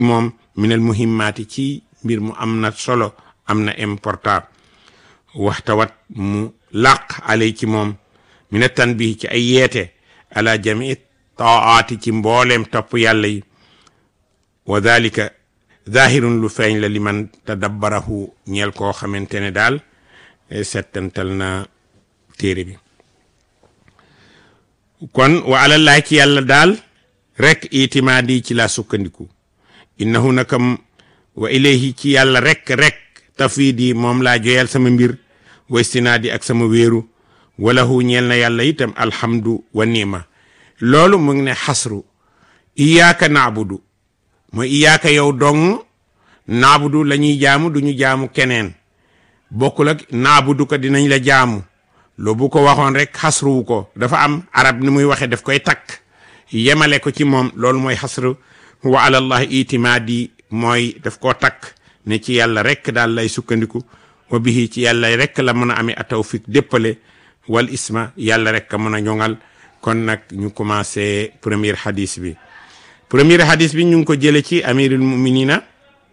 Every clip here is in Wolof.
moom minal muhimmaati ci mbir mu am na solo am na important waxtawat mu làq alay ci moom mina tanbihi ci ay yeete ala jamii taaati ci mbooleem topp yàlla yi wa dalika zahirun lu feeñ la liman tadabbarahu ñeel koo xamante ne daal settantal na téere bi kon wa alallahi ci yàlla daal rek itimaadi ci la sukkandiku innahu nakam wa ilayhi ci yàlla rek rek tafidi moom laa joyal sama mbir wa istinaadi ak sama wéeru walahu ñeel na yàlla itam alhamdu wa nima loolu mu ngi ne xasru iyaaka naabudu mooy iyaaka yow dong naabudu la ñuy jaamu duñu jaamu keneen bokkul ak naabudu ko dinañ la jaamu loo bu ko waxoon rek xasruwu ko dafa am arab ni muy waxee daf koy takk yemale ko ci moom loolu mooy xasru wa alallahi itimaadi mooy daf koo takk ne ci yàlla rek daal lay sukkandiku wa bihi ci yàlla rek la mën a amee a tawfiq déppale wal isma yàlla rek a mën a ñoŋal kon nag ñu commencé premier hadis bi premier hadis bi ñu ngi ko jële ci amirul muminina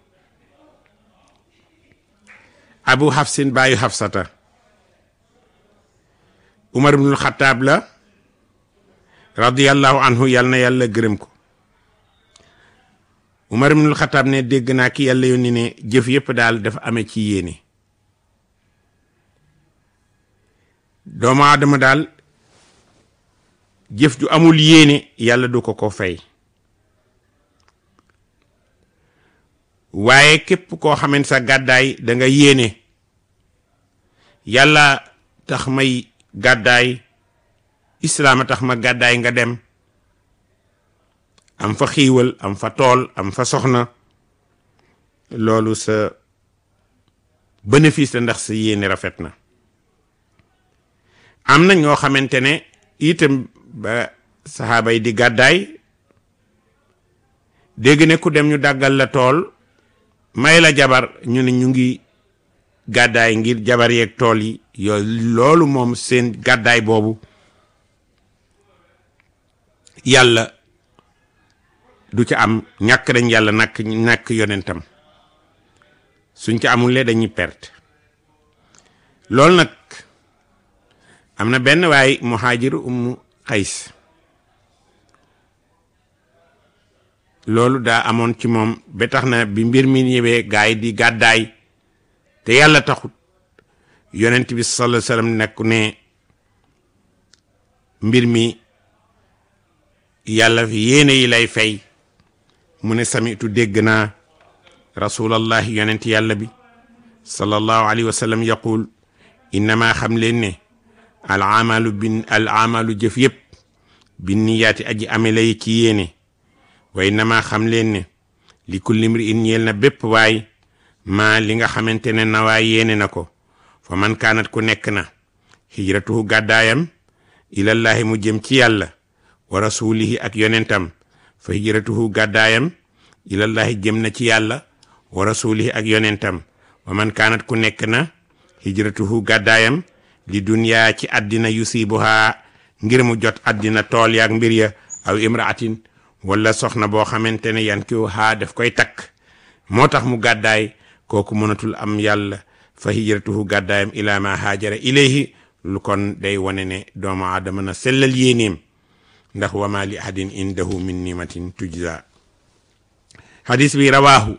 abu hafsin baayu hafsata umar ibnul xataab la radiyallahu anhu yal na yàlla gërëm ko umar ibnul xataab ne dégg naa ki yàlla yónni ne jëf yépp daal dafa amee ci yéene doomu aadama daal jëf ju amul yéene yàlla du ko ko fay waaye képp koo xamante sa gàddaay da nga yéene yàlla tax may gàddaay islaama tax ma gàddaay nga dem am fa xiiwal am fa tool am fa soxna loolu sa bénéfice la ndax sa yéene rafet na am na ñoo xamante ne itam ba saxaaba yi di gàddaay dégg ne ku dem ñu dàggal la tool may la jabar ñu ne ñu ngi gàddaay ngir jabar yeeg tool yi yooyu loolu moom seen gàddaay boobu yàlla du ca am ñàkk dañ yàlla nakk ñàkk yonentam suñ ca amulee dañuy perte loolu nag am na benn waay muhaajiru ummu xays loolu daa amoon ci moom ba tax na bi mbir mi ñëwee gaay di gàddaay te yàlla taxut yonent bi sallallahu alayhi wasallam nekk ne mbir mi yàlla fi yéene yi lay fay mu ne samitu dégg naa rasulallahi yonent yàlla bi sallallahu alayhi wa sallam yaqul innama xam leen ne al amalu bin al amalu jëf yëpp bin niyaati aji amela yi ci yéene wa innama xam leen ne li kulli mri in ñeel na bépp waay maa li nga xamante ne na waay yéene na ko fa man kaanat ku nekk na hijratuhu gàddaayam ilallahi mu jëm ci yàlla wa rasulihi ak yonentam fa hijratuhu gàddaayam ilallahi jëm na ci yàlla wa rasulihi ak yonentam wa man kaanat ku nekk na hijratuhu gàddaayam li duniyaa ci àddina yusibuha ngir mu jot àddina tool yaak mbir ya aw imraatin wala soxna boo xamante ne yan kiw haa daf koy takk moo tax mu gàddaay kooku mënatul am yàlla fa hijratuhu gàddaayam ila ma haajara ilayhi lu kon day wane ne doomu aadama na sellal yéenéem ndax wama li ahadin indahu min nimatin tujza hadis bi rawaahu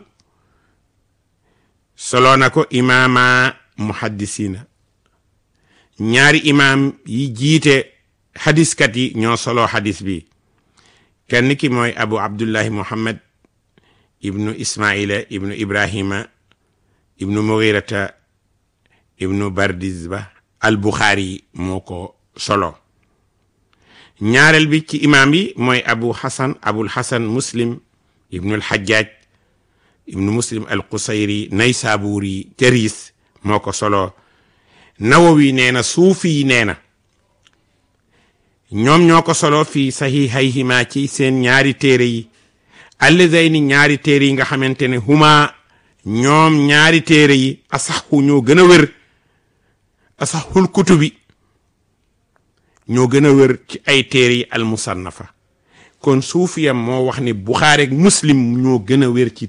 solo na ko imaama muhaddisina ñaari imaam yi jiite hadiskat yi ñoo solo hadis bi kenn ki mooy abu abdullahi muhammad ibnu ismaila ibnu ibrahima ibnu mughirata ibnu bardizba al buxaari moo ko solo ñaareel bi ci imaam yi mooy abu hasan abul hasan muslim ibnu al hajjaj ibnu muslim al qusayri naysaburi teris moo ko solo nawawi nee na suufi yi nee na ñoom ñoo ko solo fii sahihayhima ci seen ñaari téere yi allazayni ñaari téere yi nga xamante ne huma ñoom ñaari téere yi asaxu ñoo gën a wér asaxul kutubi ñoo gën a wér ci ay téere yi al musannafa kon suufiyam moo wax ni buxaari ak muslim ñoo gën a wér ci